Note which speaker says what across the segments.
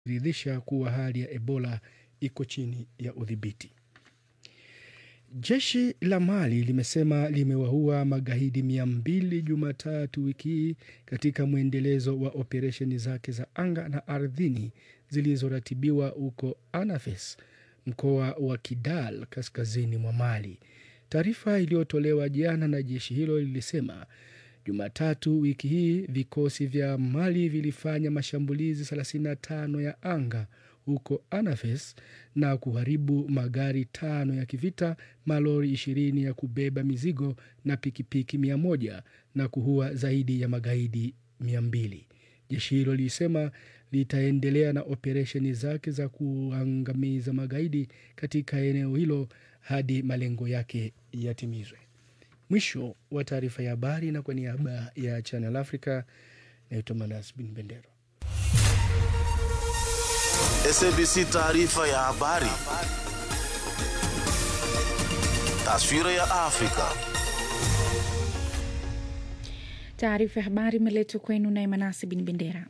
Speaker 1: ridhisha kuwa hali ya Ebola iko chini ya udhibiti. Jeshi la Mali limesema limewaua magaidi mia mbili Jumatatu wiki hii katika mwendelezo wa operesheni zake za anga na ardhini zilizoratibiwa huko Anafes, mkoa wa Kidal, kaskazini mwa Mali. Taarifa iliyotolewa jana na jeshi hilo lilisema Jumatatu wiki hii vikosi vya Mali vilifanya mashambulizi 35 ya anga huko Anafes na kuharibu magari tano ya kivita, malori ishirini ya kubeba mizigo na pikipiki mia moja na kuua zaidi ya magaidi mia mbili. Jeshi hilo lilisema litaendelea na operesheni zake za kuangamiza magaidi katika eneo hilo hadi malengo yake yatimizwe. Mwisho wa taarifa ya habari, na kwa niaba ya Channel Africa naitwa Manas Bin Bendero.
Speaker 2: SABC taarifa ya habari. Taswira ya Afrika.
Speaker 3: Taarifa ya habari imeletwa kwenu naye Manasi Bin Bendera.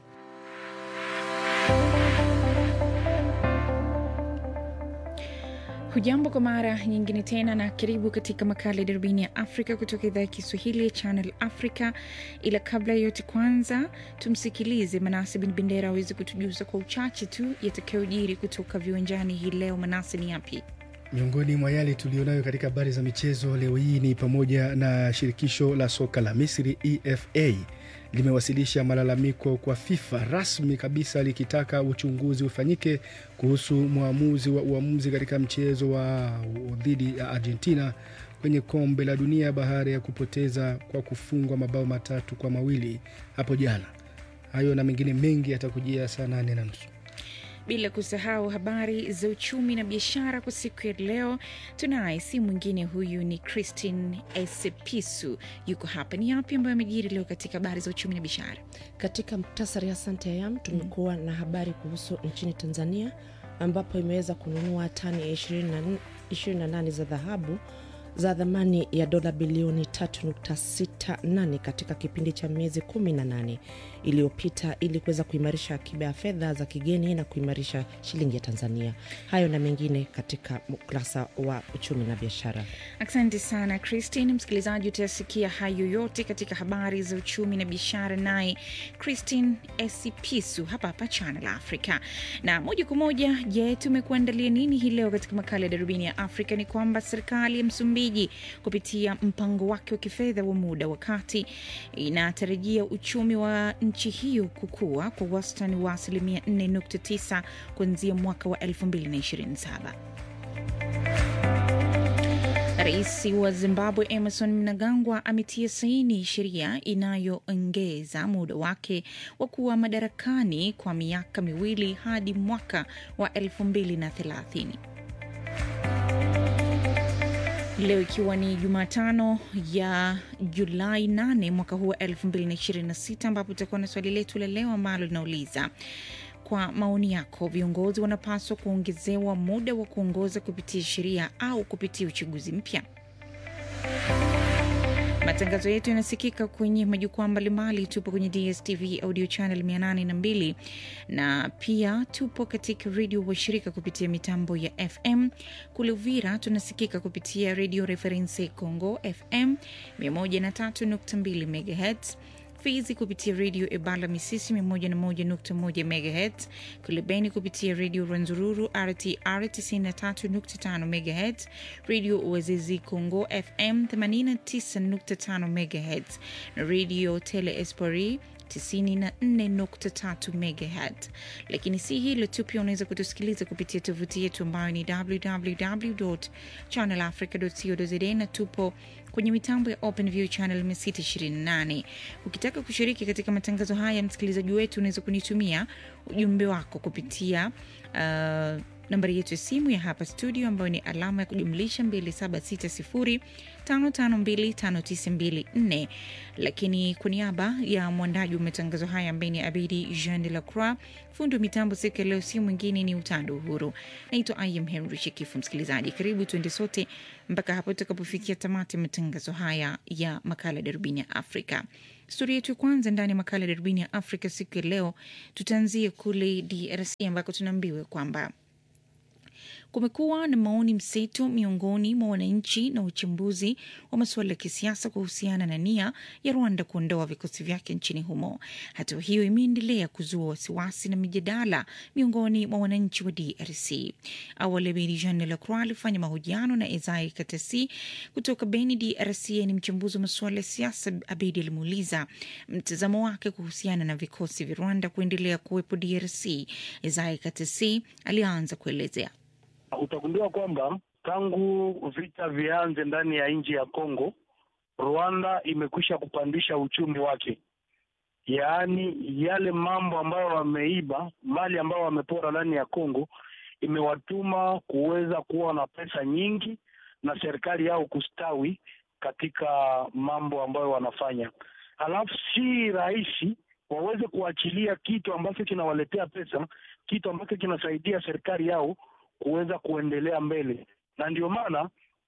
Speaker 3: Hujambo kwa mara nyingine tena na karibu katika makala ya darubini ya Afrika kutoka idhaa ya Kiswahili ya Channel Africa. Ila kabla ya yote, kwanza tumsikilize Manase Bin Bendera aweze kutujuza kwa uchache tu yatakayojiri kutoka viwanjani hii leo. Manase, ni yapi?
Speaker 1: Miongoni mwa yale tulionayo katika habari za michezo leo hii ni pamoja na shirikisho la soka la Misri EFA limewasilisha malalamiko kwa FIFA rasmi kabisa likitaka uchunguzi ufanyike kuhusu mwamuzi wa uamuzi katika mchezo wa dhidi ya Argentina kwenye kombe la dunia baada ya kupoteza kwa kufungwa mabao matatu kwa mawili hapo jana. Hayo na mengine mengi yatakujia saa nane na nusu
Speaker 3: bila kusahau habari za uchumi na biashara kwa siku ya leo. Tunaye si mwingine, huyu ni Christine Esepisu, yuko hapa. Ni yapi ambayo amejiri leo katika habari za uchumi na biashara?
Speaker 4: Katika muktasari, asante Ayam, tumekuwa mm. na habari kuhusu nchini Tanzania ambapo imeweza kununua tani ya 28 za dhahabu za thamani ya dola bilioni 3.68 katika kipindi cha miezi 18 iliyopita ili kuweza kuimarisha akiba ya fedha za kigeni na kuimarisha shilingi ya Tanzania. Hayo na mengine katika ukurasa wa uchumi na biashara.
Speaker 3: Asante sana Christine. Msikilizaji, utayasikia hayo yote katika habari za uchumi na biashara, naye Christine Esipisu hapa hapa Channel Africa. Na moja kwa moja, je, tumekuandalia nini hii leo katika makala ya darubini ya Afrika? Ni kwamba serikali ya Msumbiji kupitia mpango wake wa kifedha wa muda wa kati inatarajia uchumi wa nchi hiyo kukua kwa wastani wa asilimia 4.9 kuanzia mwaka wa 2027. Rais wa Zimbabwe Emerson Mnangagwa ametia saini sheria inayoongeza muda wake wa kuwa madarakani kwa miaka miwili hadi mwaka wa 2030. Leo ikiwa ni Jumatano ya Julai 8 mwaka huu wa 2026 ambapo tutakuwa na swali letu la leo ambalo linauliza kwa maoni yako, viongozi wanapaswa kuongezewa muda wa kuongoza kupitia sheria au kupitia uchaguzi mpya? Matangazo yetu yanasikika kwenye majukwaa mbalimbali. Tupo kwenye DSTV audio channel 802 na pia tupo katika redio washirika kupitia mitambo ya FM. Kule Uvira tunasikika kupitia redio Reference Congo FM 103.2 MHz Fizi kupitia redio Ebala Misisi 101.1 MHz, kule Beni kupitia redio Rwanzururu RTR 93.5 MHz, redio Uazizi Congo FM 89.5 MHz na redio Tele Espori 94.3 MHz. Lakini si hilo tu, pia unaweza kutusikiliza kupitia tovuti yetu ambayo ni www.channelafrica.co.za na tupo kwenye mitambo ya OpenView channel 628. Ukitaka kushiriki katika matangazo haya, msikilizaji wetu, unaweza kunitumia ujumbe wako kupitia uh, nambari yetu ya simu ya hapa studio ambayo ni alama ya kujumlisha 2760552594. Lakini kwa niaba ya mwandaji wa matangazo haya ambaye ni Abidi Jean de la Croix, fundi wa mitambo siku ya leo si mwingine ni Utando Uhuru. Naitwa Im Henry Shekifu. Msikilizaji, karibu tuende sote mpaka hapo tutakapofikia tamati ya matangazo haya ya makala Darubini ya Afrika. Stori yetu ya kwanza ndani ya makala ya Darubini ya Afrika siku ya leo, tutaanzia kule DRC ambako tunaambiwa kwamba kumekuwa na maoni mseto miongoni mwa wananchi na uchambuzi wa masuala ya kisiasa kuhusiana na nia ya Rwanda kuondoa vikosi vyake nchini humo. Hatua hiyo imeendelea kuzua wasiwasi na mijadala miongoni mwa wananchi wa DRC. Awali Abedi Jean de la Croix alifanya mahojiano na Isai Katasi kutoka Beni, DRC. Ni mchambuzi wa masuala ya siasa. Abedi alimuuliza mtazamo wake kuhusiana na vikosi vya Rwanda kuendelea kuwepo DRC. Isai Katasi alianza kuelezea.
Speaker 5: Utagundua kwamba tangu vita vianze ndani ya nchi ya Kongo, Rwanda imekwisha kupandisha uchumi wake, yaani yale mambo ambayo wameiba, mali ambayo wamepora ndani ya Kongo imewatuma kuweza kuwa na pesa nyingi na serikali yao kustawi katika mambo ambayo wanafanya. Halafu si rahisi waweze kuachilia kitu ambacho kinawaletea pesa, kitu ambacho kinasaidia serikali yao kuweza kuendelea mbele, na ndio maana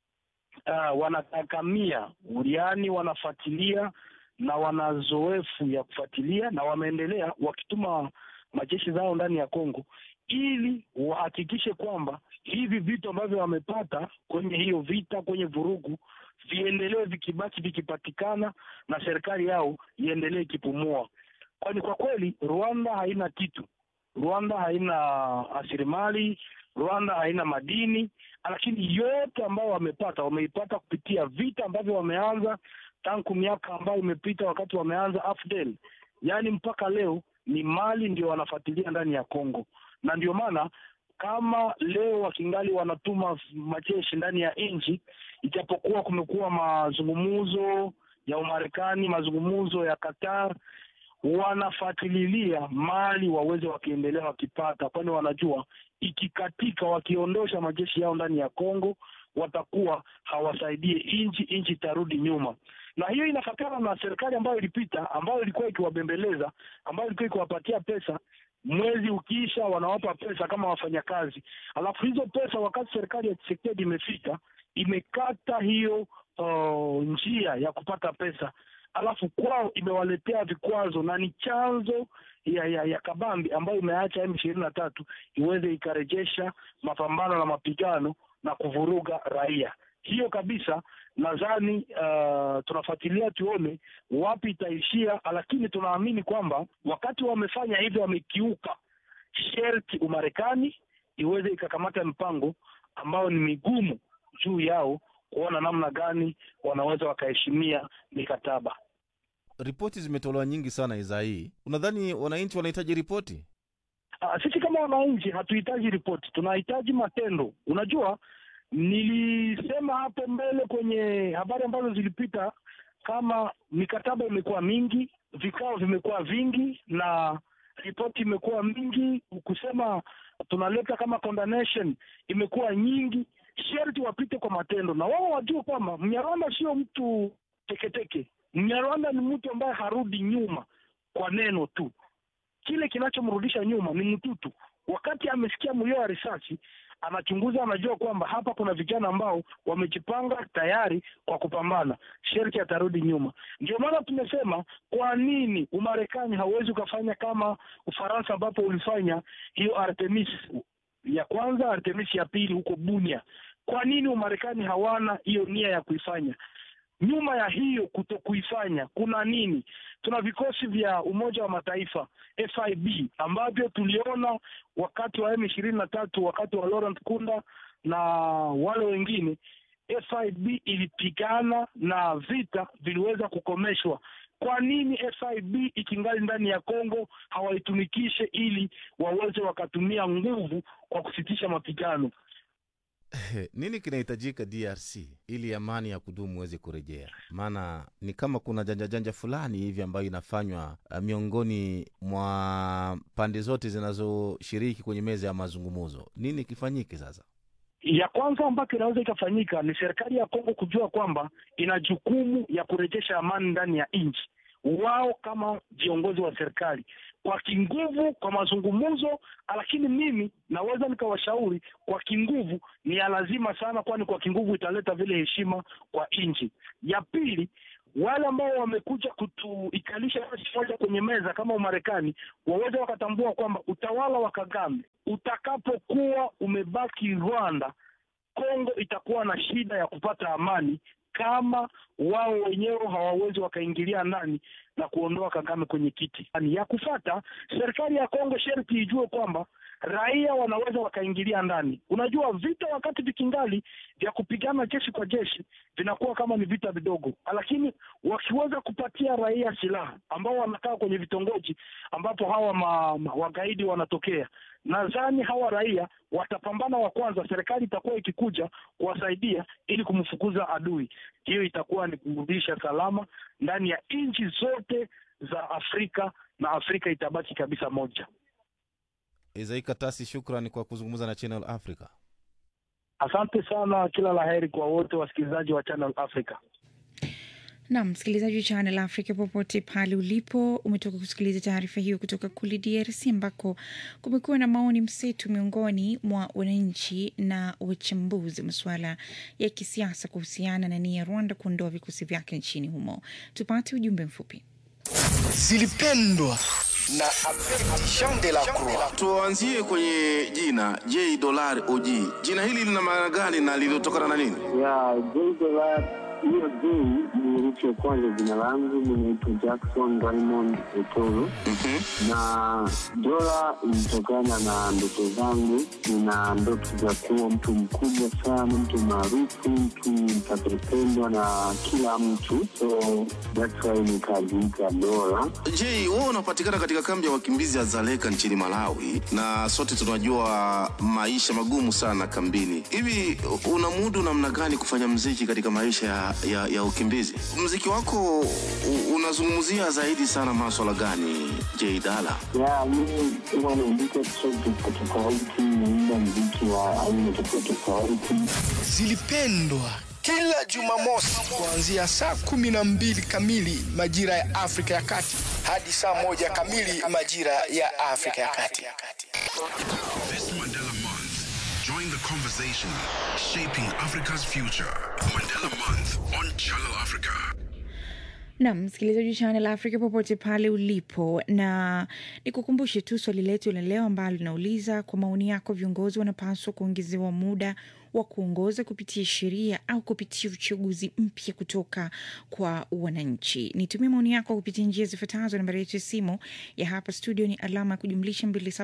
Speaker 5: uh, wanatakamia yaani wanafuatilia na wana zoefu ya kufuatilia na wameendelea wakituma majeshi zao ndani ya Kongo ili wahakikishe kwamba hivi vitu ambavyo wamepata kwenye hiyo vita, kwenye vurugu viendelee vikibaki vikipatikana na serikali yao iendelee ikipumua, kwani kwa kweli Rwanda haina kitu. Rwanda haina rasilimali Rwanda haina madini, lakini yote ambayo wamepata wameipata kupitia vita ambavyo wameanza tangu miaka ambayo imepita, wakati wameanza AFDL, yaani mpaka leo ni mali ndio wanafuatilia ndani ya Kongo, na ndio maana kama leo wakingali wanatuma majeshi ndani ya nchi, ijapokuwa kumekuwa mazungumzo ya Umarekani, mazungumzo ya Qatar wanafuatililia mali waweze wakiendelea wakipata, kwani wanajua ikikatika, wakiondosha majeshi yao ndani ya Kongo watakuwa hawasaidie nchi, nchi itarudi nyuma. Na hiyo inafatana na serikali ambayo ilipita, ambayo ilikuwa ikiwabembeleza, ambayo ilikuwa ikiwapatia pesa mwezi ukiisha wanawapa pesa kama wafanyakazi, alafu hizo pesa wakati serikali ya Tshisekedi imefika imekata hiyo uh, njia ya kupata pesa alafu kwao imewaletea vikwazo na ni chanzo ya ya, ya kabambi ambayo imeacha M ishirini na tatu iweze ikarejesha mapambano na mapigano na kuvuruga raia. Hiyo kabisa nadhani uh, tunafuatilia tuone wapi itaishia, lakini tunaamini kwamba wakati wamefanya hivyo wamekiuka sherti Umarekani iweze ikakamata mpango ambao ni migumu juu yao kuona namna gani wanaweza wakaheshimia mikataba.
Speaker 6: Ripoti zimetolewa nyingi sana idhaa hii, unadhani wananchi wanahitaji ripoti?
Speaker 5: Uh, sisi kama wananchi hatuhitaji ripoti, tunahitaji matendo. Unajua, nilisema hapo mbele kwenye habari ambazo zilipita, kama mikataba imekuwa mingi, vikao vimekuwa vingi na ripoti imekuwa mingi, kusema tunaleta kama condemnation imekuwa nyingi sherti wapite kwa matendo na wao wajue kwamba Mnyarwanda sio mtu teketeke. Mnyarwanda ni mtu ambaye harudi nyuma kwa neno tu. Kile kinachomrudisha nyuma ni mtutu. Wakati amesikia mlio wa risasi, anachunguza, anajua kwamba hapa kuna vijana ambao wamejipanga tayari kwa kupambana, sherti atarudi nyuma. Ndio maana tumesema, kwa nini Umarekani hauwezi ukafanya kama Ufaransa ambapo ulifanya hiyo Artemis ya kwanza, Artemis ya pili huko Bunia. Kwa nini Umarekani hawana hiyo nia ya kuifanya? Nyuma ya hiyo kuto kuifanya kuna nini? Tuna vikosi vya Umoja wa Mataifa FIB ambavyo tuliona wakati wa M ishirini na tatu, wakati wa Laurent Kunda na wale wengine, FIB ilipigana na vita viliweza kukomeshwa. Kwa nini FIB ikingali ndani ya Kongo hawaitumikishe ili waweze wakatumia nguvu kwa kusitisha mapigano?
Speaker 6: nini kinahitajika DRC ili amani ya kudumu iweze kurejea? Maana ni kama kuna janja janja fulani hivi ambayo inafanywa uh, miongoni mwa pande zote zinazoshiriki kwenye meza ya mazungumzo. Nini kifanyike sasa?
Speaker 5: ya kwanza ambayo inaweza ikafanyika ni serikali ya Kongo kujua kwamba ina jukumu ya kurejesha amani ndani ya nchi. Wao kama viongozi wa serikali kwa kinguvu, kwa mazungumzo, lakini mimi naweza nikawashauri kwa kinguvu ni ya lazima sana, kwani kwa kinguvu italeta vile heshima kwa nchi. Ya pili wale ambao wamekuja kutuikalisha nchi moja kwenye meza kama Umarekani waweze wakatambua kwamba utawala wa Kagame utakapokuwa umebaki Rwanda, Kongo itakuwa na shida ya kupata amani kama wao wenyewe hawawezi wakaingilia ndani na kuondoa Kagame kwenye kiti. Yani ya kufata, serikali ya Kongo sharti ijue kwamba raia wanaweza wakaingilia ndani. Unajua, vita wakati vikingali vya kupigana jeshi kwa jeshi vinakuwa kama ni vita vidogo, lakini wakiweza kupatia raia silaha ambao wanakaa kwenye vitongoji ambapo hawa ma, ma, wagaidi wanatokea, nadhani hawa raia watapambana wa kwanza. Serikali itakuwa ikikuja kuwasaidia ili kumfukuza adui. Hiyo itakuwa ni kurudisha salama ndani ya nchi zote za Afrika na Afrika itabaki kabisa moja.
Speaker 6: Izai Katasi, shukrani kwa kuzungumza na Channel Africa.
Speaker 5: Asante sana, kila la heri kwa wote wasikilizaji wa Channel Africa.
Speaker 3: na msikilizaji wa Channel Africa popote pale ulipo, umetoka kusikiliza taarifa hiyo kutoka kule DRC ambako kumekuwa na maoni mseto miongoni mwa wananchi na wachambuzi wa masuala ya kisiasa kuhusiana na nia ya Rwanda kuondoa vikosi vyake nchini humo. Tupate ujumbe mfupi.
Speaker 7: zilipendwa na Jean de la Croix.
Speaker 2: Tuanzie kwenye jina J Dollar OG. Jina hili lina maana gani na lilitokana na nini?
Speaker 8: ya Jdola hiyo J ni herufi ya kwanza jina langu, ninaitwa Jackson Raymond Otoro na dola ilitokana na ndoto zangu. Nina ndoto za kuwa mtu mkubwa sana, mtu maarufu, mtu mtakayependwa na kila mtu, so that's why nikajiita Dola.
Speaker 2: J, wewe unapatikana katika kambi ya wakimbizi ya Zaleka nchini Malawi, na sote tunajua maisha magumu sana kambini. Hivi unamudu namna gani kufanya mziki katika maisha ya, ya, ya ukimbizi? Mziki wako u- unazungumzia zaidi sana maswala gani, J Dala?
Speaker 8: ya mimi huwa naandika track tofauti tofauti, naimba mziki wa aina tofauti tofauti.
Speaker 7: Zilipendwa kila Jumamosi kuanzia saa kumi na mbili kamili majira ya Afrika ya Kati hadi saa moja kamili majira ya Afrika ya Kati.
Speaker 9: This Mandela Month, join the conversation shaping Africa's future. Mandela Month on Channel Africa.
Speaker 3: Nam msikilizaji wa Channel Africa popote pale ulipo, na nikukumbushe tu swali letu la leo ambalo linauliza kwa maoni yako, viongozi wanapaswa kuongezewa muda wa kuongoza kupitia sheria au kupitia uchaguzi mpya kutoka kwa wananchi? Nitumie maoni yako kupitia njia zifuatazo. Nambari yetu ya simu ya hapa studio ni alama ya kujumlisha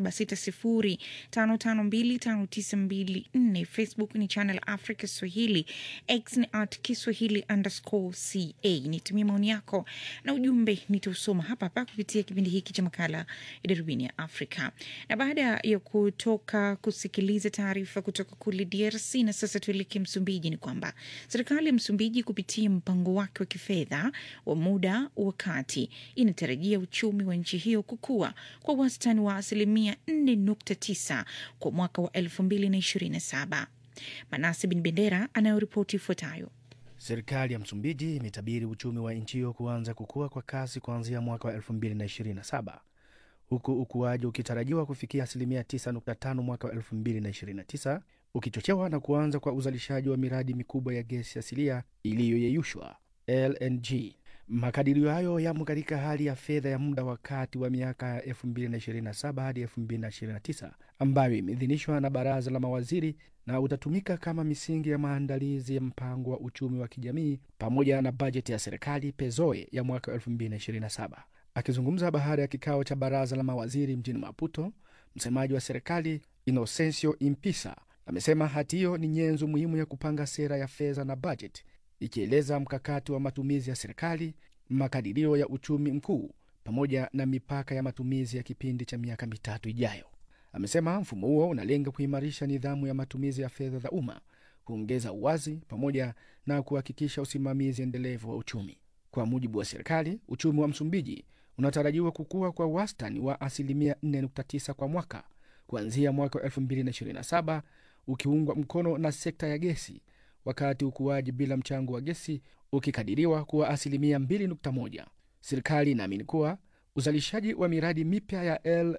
Speaker 3: 276055259254. Facebook ni Channel Africa Swahili, X ni at Kiswahili underscore ca. Nitumie maoni yako na ujumbe nitausoma hapa hapa kupitia kipindi hiki cha makala ya darubini ya Afrika. Na baada ya kutoka kusikiliza taarifa kutoka kule DRC, na sasa tuelekee Msumbiji, ni kwamba serikali ya Msumbiji kupitia mpango wake wa kifedha wa muda wa kati inatarajia uchumi wa nchi hiyo kukua kwa wastani wa asilimia 4.9 kwa mwaka wa 2027. Manase Bin Bendera anayoripoti ifuatayo.
Speaker 1: Serikali ya Msumbiji imetabiri uchumi wa nchi hiyo kuanza kukua kwa kasi kuanzia mwaka wa 2027 huku ukuaji ukitarajiwa kufikia asilimia 9.5 mwaka wa 2029 ukichochewa na kuanza kwa uzalishaji wa miradi mikubwa ya gesi asilia iliyoyeyushwa LNG. Makadirio hayo yamo katika hali ya fedha ya muda wa kati wa miaka ya 2027 hadi 2029 ambayo imeidhinishwa na baraza la mawaziri na utatumika kama misingi ya maandalizi ya mpango wa uchumi wa kijamii pamoja na bajeti ya serikali pezoe ya mwaka 2027. Akizungumza baada ya kikao cha baraza la mawaziri mjini Maputo, msemaji wa serikali Inocencio Impisa amesema hati hiyo ni nyenzo muhimu ya kupanga sera ya fedha na bajeti, ikieleza mkakati wa matumizi ya serikali, makadirio ya uchumi mkuu, pamoja na mipaka ya matumizi ya kipindi cha miaka mitatu ijayo. Amesema mfumo huo unalenga kuimarisha nidhamu ya matumizi ya fedha za umma kuongeza uwazi pamoja na kuhakikisha usimamizi endelevu wa uchumi. Kwa mujibu wa serikali, uchumi wa Msumbiji unatarajiwa kukua kwa wastani wa asilimia 4.9 kwa mwaka kuanzia mwaka wa 2027 ukiungwa mkono na sekta ya gesi, wakati ukuaji bila mchango wa gesi ukikadiriwa kuwa asilimia 2.1. Serikali inaamini kuwa uzalishaji wa miradi mipya ya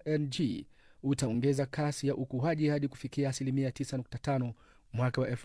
Speaker 1: LNG utaongeza kasi ya ukuaji hadi kufikia asilimia 9.5 mwaka wa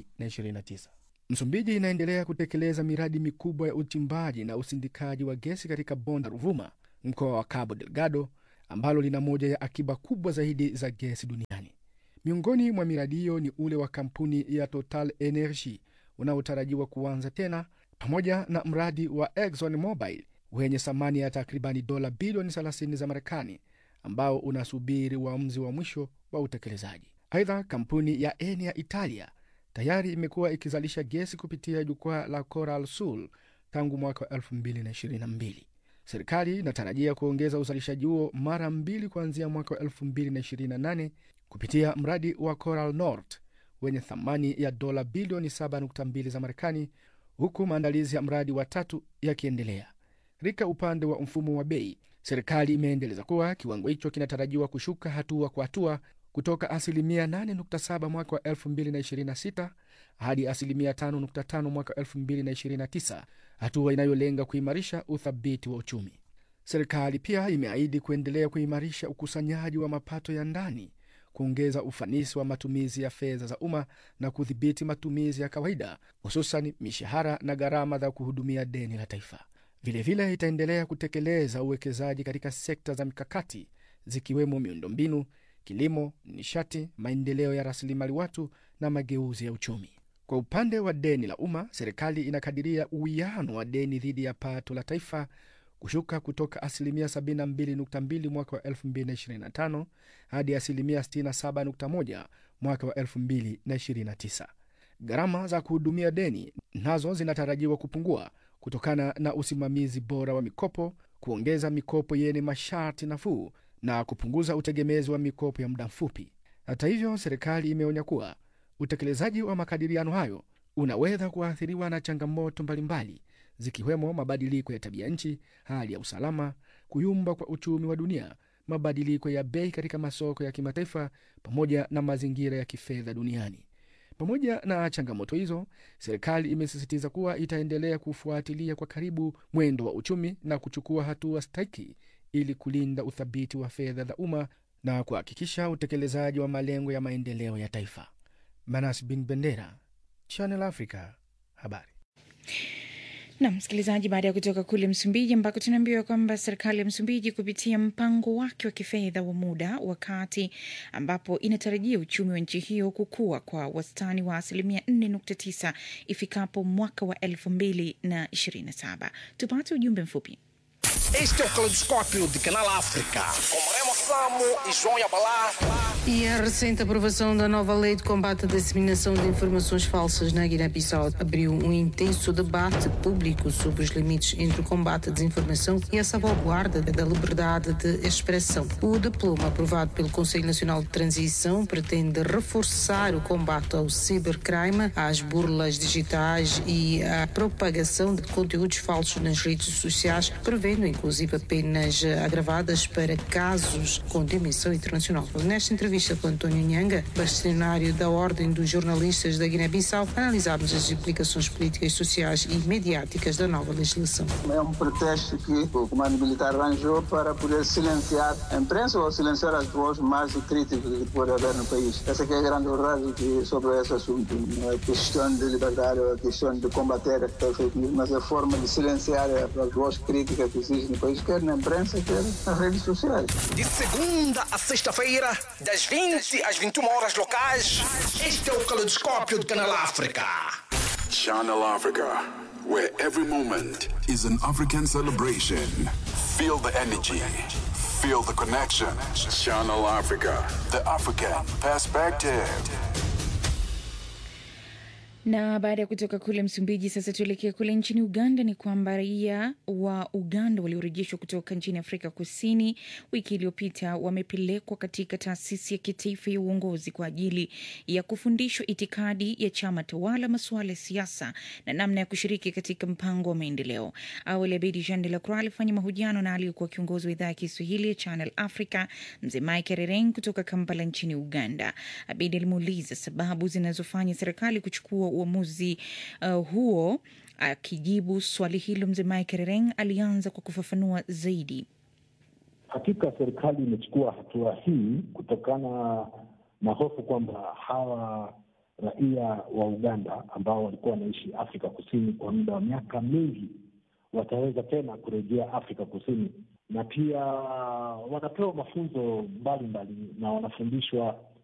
Speaker 1: 2029. Msumbiji inaendelea kutekeleza miradi mikubwa ya uchimbaji na usindikaji wa gesi katika bonde la Ruvuma, mkoa wa Cabo Delgado, ambalo lina moja ya akiba kubwa zaidi za gesi duniani. Miongoni mwa miradi hiyo ni ule wa kampuni ya Total Energy unaotarajiwa kuanza tena, pamoja na mradi wa Exxon Mobil wenye thamani ya takribani dola bilioni 30 za Marekani ambao unasubiri uamuzi wa mwisho wa utekelezaji. Aidha, kampuni ya Eni ya Italia tayari imekuwa ikizalisha gesi kupitia jukwaa la Coral Sul tangu mwaka wa 2022. Serikali inatarajia kuongeza uzalishaji huo mara mbili kuanzia mwaka wa 2028 kupitia mradi wa Coral North wenye thamani ya dola bilioni 7.2 za Marekani, huku maandalizi ya mradi wa tatu yakiendelea. Katika upande wa mfumo wa bei, serikali imeendeleza kuwa kiwango hicho kinatarajiwa kushuka hatua kwa hatua kutoka asilimia 8.7 mwaka wa 2026 hadi asilimia 5.5 mwaka wa 2029, hatua inayolenga kuimarisha uthabiti wa uchumi. Serikali pia imeahidi kuendelea kuimarisha ukusanyaji wa mapato ya ndani, kuongeza ufanisi wa matumizi ya fedha za umma na kudhibiti matumizi ya kawaida, hususan mishahara na gharama za kuhudumia deni la taifa. Vilevile vile itaendelea kutekeleza uwekezaji katika sekta za mikakati zikiwemo miundombinu, kilimo, nishati, maendeleo ya rasilimali watu na mageuzi ya uchumi. Kwa upande wa deni la umma, serikali inakadiria uwiano wa deni dhidi ya pato la taifa kushuka kutoka asilimia 72.2 mwaka wa 2025 hadi asilimia 67.1 mwaka wa 2029. Gharama za kuhudumia deni nazo zinatarajiwa kupungua kutokana na usimamizi bora wa mikopo, kuongeza mikopo yenye masharti nafuu na kupunguza utegemezi wa mikopo ya muda mfupi. Hata hivyo, serikali imeonya kuwa utekelezaji wa makadiriano hayo unaweza kuathiriwa na changamoto mbalimbali zikiwemo mabadiliko ya tabia nchi, hali ya usalama, kuyumba kwa uchumi wa dunia, mabadiliko ya bei katika masoko ya kimataifa, pamoja na mazingira ya kifedha duniani. Pamoja na changamoto hizo, serikali imesisitiza kuwa itaendelea kufuatilia kwa karibu mwendo wa uchumi na kuchukua hatua stahiki ili kulinda uthabiti wa fedha za umma na kuhakikisha utekelezaji wa malengo ya maendeleo ya taifa. Manas Bin Bendera, Channel Africa, habari.
Speaker 3: na msikilizaji, baada ya kutoka kule Msumbiji ambako tunaambiwa kwamba serikali ya Msumbiji kupitia mpango wake wa kifedha wa muda wakati ambapo inatarajia uchumi wa nchi hiyo kukua kwa wastani wa asilimia 4.9 ifikapo mwaka wa 2027. Tupate ujumbe mfupi.
Speaker 7: Este é o Caleidoscópio de Canal África. Com Remo Samo e João Yabalá.
Speaker 10: E a recente aprovação da nova lei de combate à disseminação de informações falsas na Guiné-Bissau abriu um intenso debate público sobre os limites entre o combate à desinformação e a salvaguarda da liberdade de expressão. O diploma aprovado pelo Conselho Nacional de Transição pretende reforçar o combate ao cibercrime, às burlas digitais e à propagação de conteúdos falsos nas redes sociais, prevendo inclusive penas agravadas para casos com dimensão internacional. Nesta entrevista com António Nhanga, bastonário da Ordem dos Jornalistas da Guiné-Bissau, analisámos as implicações políticas, sociais e mediáticas da nova legislação.
Speaker 11: É um pretexto que o comando militar arranjou para poder silenciar a imprensa ou silenciar as vozes mais críticas que pode haver no país. Essa é a grande verdade que, sobre esse assunto. Não é a questão de liberdade, é a questão de combater a fake news, mas a forma de silenciar as vozes críticas que existem no país, quer na imprensa, quer nas redes sociais.
Speaker 7: De segunda a sexta-feira, das 20 às 21 horas locais, este é o Caleidoscópio de Canal África.
Speaker 9: Channel Africa, where every moment is an African celebration. Feel the energy, feel the connection. Channel Africa, the African perspective.
Speaker 3: Na baada ya kutoka kule Msumbiji, sasa tuelekee kule nchini Uganda. Ni kwamba raia wa Uganda waliorejeshwa kutoka nchini Afrika Kusini wiki iliyopita wamepelekwa katika taasisi ya kitaifa ya uongozi kwa ajili ya kufundishwa itikadi ya chama tawala, masuala ya siasa na namna ya kushiriki katika mpango wa maendeleo. Awali Abedi Jean de la Croix alifanya mahojiano na aliyekuwa kiongozi wa idhaa ya Kiswahili ya Channel Africa, mzee Mike Rereng kutoka Kampala nchini Uganda. Abedi alimuuliza sababu zinazofanya serikali kuchukua uamuzi uh, huo. Akijibu swali hilo, mzee Mike Rereng alianza kwa kufafanua zaidi.
Speaker 12: Hakika serikali imechukua hatua hii kutokana na hofu kwamba hawa raia wa Uganda ambao walikuwa wanaishi Afrika Kusini kwa muda wa miaka mingi wataweza tena kurejea Afrika Kusini, na pia wanapewa mafunzo mbalimbali na wanafundishwa